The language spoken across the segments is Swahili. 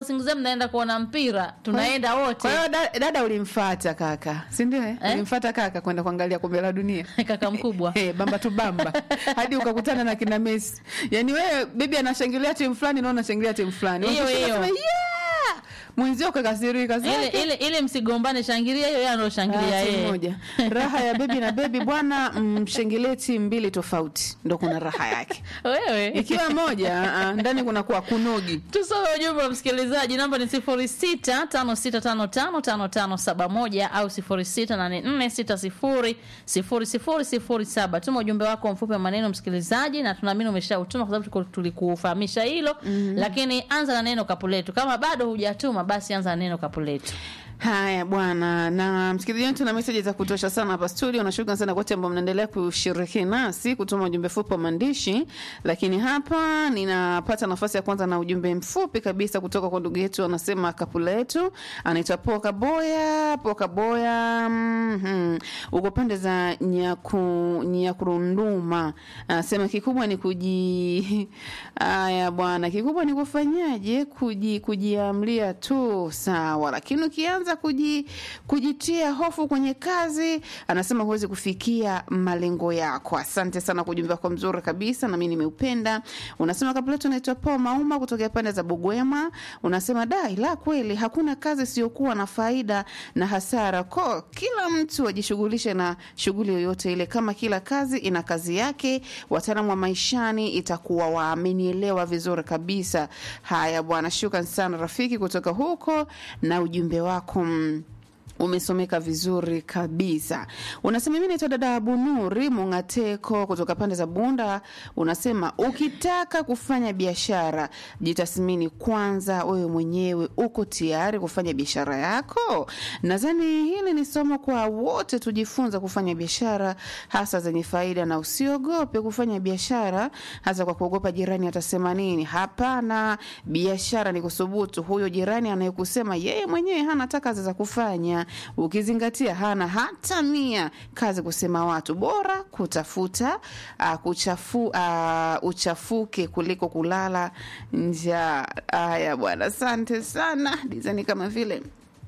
singizia mnaenda kuona mpira tunaenda wote Kwa hiyo da- dada ulimfata kaka, si ndio? Eh? Ulimfata kaka kwenda kuangalia kombe la dunia. kaka mkubwa Eh, bamba tu bamba hadi ukakutana na kina Messi. Yaani wewe bibi anashangilia timu fulani na unashangilia timu fulani. Hiyo, Unashangilia hiyo. unasema, yeah! Mwenzio kakasirika ile zake. ile ile msigombane shangilia hiyo yeye anashangilia Ah, timu yeye moja. Raha ya bebi na bebi bwana, mshangilie timu mbili tofauti, ndo kuna raha yake. wewe Ikiwa moja ah, ah, ndani kuna kuwa kunogi. tusome ujumbe wa msikilizaji namba ni sifuri sita tano sita tano tano tano tano saba moja au sifuri sita nane nne sita sifuri sifuri sifuri sifuri saba tuma ujumbe wako mfupi wa maneno msikilizaji na tunaamini umeshautuma kwa sababu tuko- tulikufahamisha hilo lakini anza na neno kapuletu kama bado hujatuma basi anza na neno kapuletu Haya bwana, na msikilizaji wetu na meseji za kutosha sana hapa studio. Nashukuru sana wote ambao mnaendelea kushiriki nasi kutuma ujumbe fupi wa maandishi, lakini hapa ninapata nafasi ya kwanza na ujumbe mfupi kabisa kutoka kwa ndugu yetu, anasema kapu letu, anaitwa Poka Boya. Poka Boya, mm uko pande za Nyaku, Nyakurunduma, anasema kikubwa ni kuji haya bwana, kikubwa ni kufanyaje, kuji kujiamlia tu sawa, lakini ukianza kuji, kujitia hofu kwenye kazi, anasema huwezi kufikia malengo yako. Asante sana kwa ujumbe wako mzuri kabisa, na mimi nimeupenda. Unasema kabla yetu naitwa Paul Mauma kutokea pande za Bugwema, unasema dai la kweli, hakuna kazi isiyokuwa na faida na hasara, ko kila mtu ajishughulishe na shughuli yoyote ile, kama kila kazi ina kazi yake. Wataalamu wa maishani itakuwa wamenielewa vizuri kabisa. Haya bwana, shukran sana rafiki kutoka huko na ujumbe wako mm, umesomeka vizuri kabisa. Unasema mimi naitwa dada Abunuri Mungateko kutoka pande za Bunda. Unasema ukitaka kufanya biashara, jitathmini kwanza, wewe mwenyewe uko tayari kufanya biashara yako. Nadhani hili ni somo kwa wote, tujifunza kufanya biashara hasa zenye faida, na usiogope kufanya biashara hasa kwa kuogopa jirani atasema nini. Hapana, biashara ni kusubutu. Huyo jirani anayekusema yeye mwenyewe hana hata kazi za kufanya, ukizingatia hana hata mia kazi kusema watu, bora kutafuta uh, kuchafu, uh, uchafuke kuliko kulala njaa. Haya bwana, asante sana dizani kama vile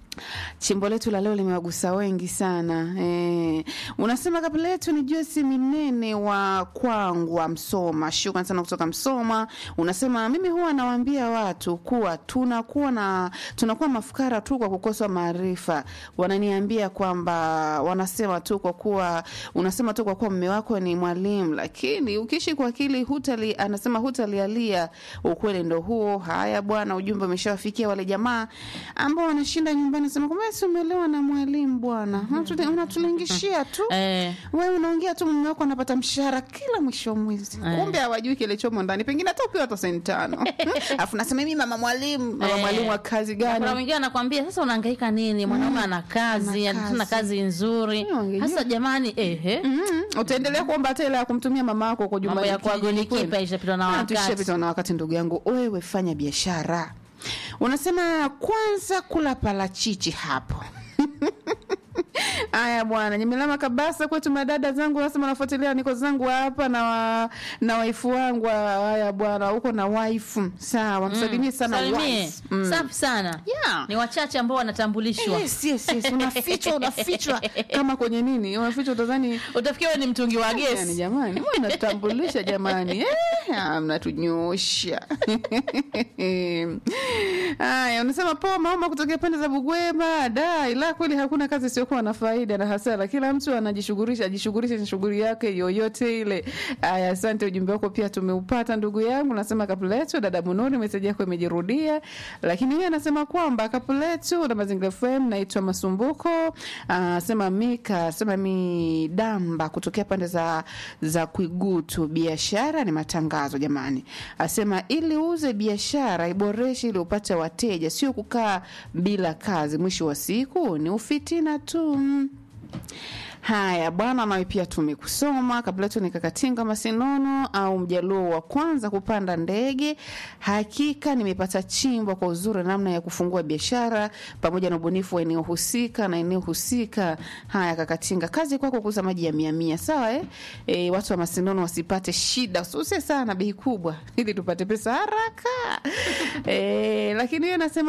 chimbo letu la leo limewagusa wengi sana eh. Unasema kabla yetu ni Josi Minene wa Kwangwa, Msoma. Shukran sana kutoka Msoma. Unasema mimi huwa nawaambia watu kuwa tunakuwa na tunakuwa mafukara tu kwa kukosa maarifa. Wananiambia kwamba wanasema tu kwa kuwa unasema tu kwa kuwa mume wako ni mwalimu, lakini ukiishi kwa akili hutali, anasema hutalialia. Ukweli ndo huo. Haya bwana, ujumbe umeshawafikia wale jamaa ambao wanashinda nyumbani nasema kwamba si umeelewa na mwalimu bwana, Unatule- unatulingishia tu eh, wewe unaongea tu, mume wako anapata mshahara kila mwisho wa mwezi, kumbe hawajui kilichomo ndani, pengine hata upewa hata senti tano alafu nasema mimi mama mwalimu. Mama Eh. mwalimu wa kazi kuna gani? mwingine anakwambia sasa unahangaika nini mwanaume ana kazi ana ana kazi. kazi nzuri Hiyo wangejua. hasa jamani ehe Mm, utaendelea kuomba hata ile ya kumtumia mama wako kwa mambo juma ya kuagoni kipa ishapitwa na Ah, wakati tushapitwa na wakati ndugu yangu, wewe fanya biashara. Unasema kwanza kula parachichi hapo Aya bwana, Nyemelama Kabasa kwetu, madada zangu nasema nafuatilia, niko zangu hapa na wa, na waifu wangu. Haya bwana, uko na waifu sawa, msalimie sana salimie wife. Mm. safi sana Yeah. ni wachache ambao wanatambulishwa Yes, yes, yes. Unafichwa, unafichwa kama kwenye nini, unafichwa utadhani utafikia wewe ni mtungi wa yani, gesi jamani, mbona mnatambulisha jamani, eh, ah, mnatunyosha. Haya, unasema poa maoma kutokea pande za Bugwema. Da, ila kweli hakuna kazi isiyokuwa na faida na hasara. Kila mtu anajishughulisha, ajishughulishe na shughuli yake yoyote ile. Haya, asante, ujumbe wako pia tumeupata ndugu yangu. Nasema kapuletu, dada Munoni, meseji yako imejirudia, lakini yeye anasema kwamba kapuletu na Mazingira FM, naitwa Masumbuko. Anasema Mika, sema mi damba kutokea pande za za Kwigutu. Biashara ni matangazo jamani, asema ili uuze biashara iboreshe ili upate wateja, sio kukaa bila kazi. Mwisho wa siku ni ufitina tu. Haya bwana, nawe pia tumekusoma kabla yetu ni Kakatinga Masinono au mjaluo wa kwanza kupanda ndege. Hakika nimepata chimbo kwa uzuri namna ya kufungua biashara pamoja na ubunifu wa eneo husika na eneo husika. Haya Kakatinga, kazi kwako kuuza maji ya mia mia, sawa eh? E, watu wa Masinono wasipate shida, ususe sana bei kubwa ili tupate pesa haraka e, lakini yeye anasema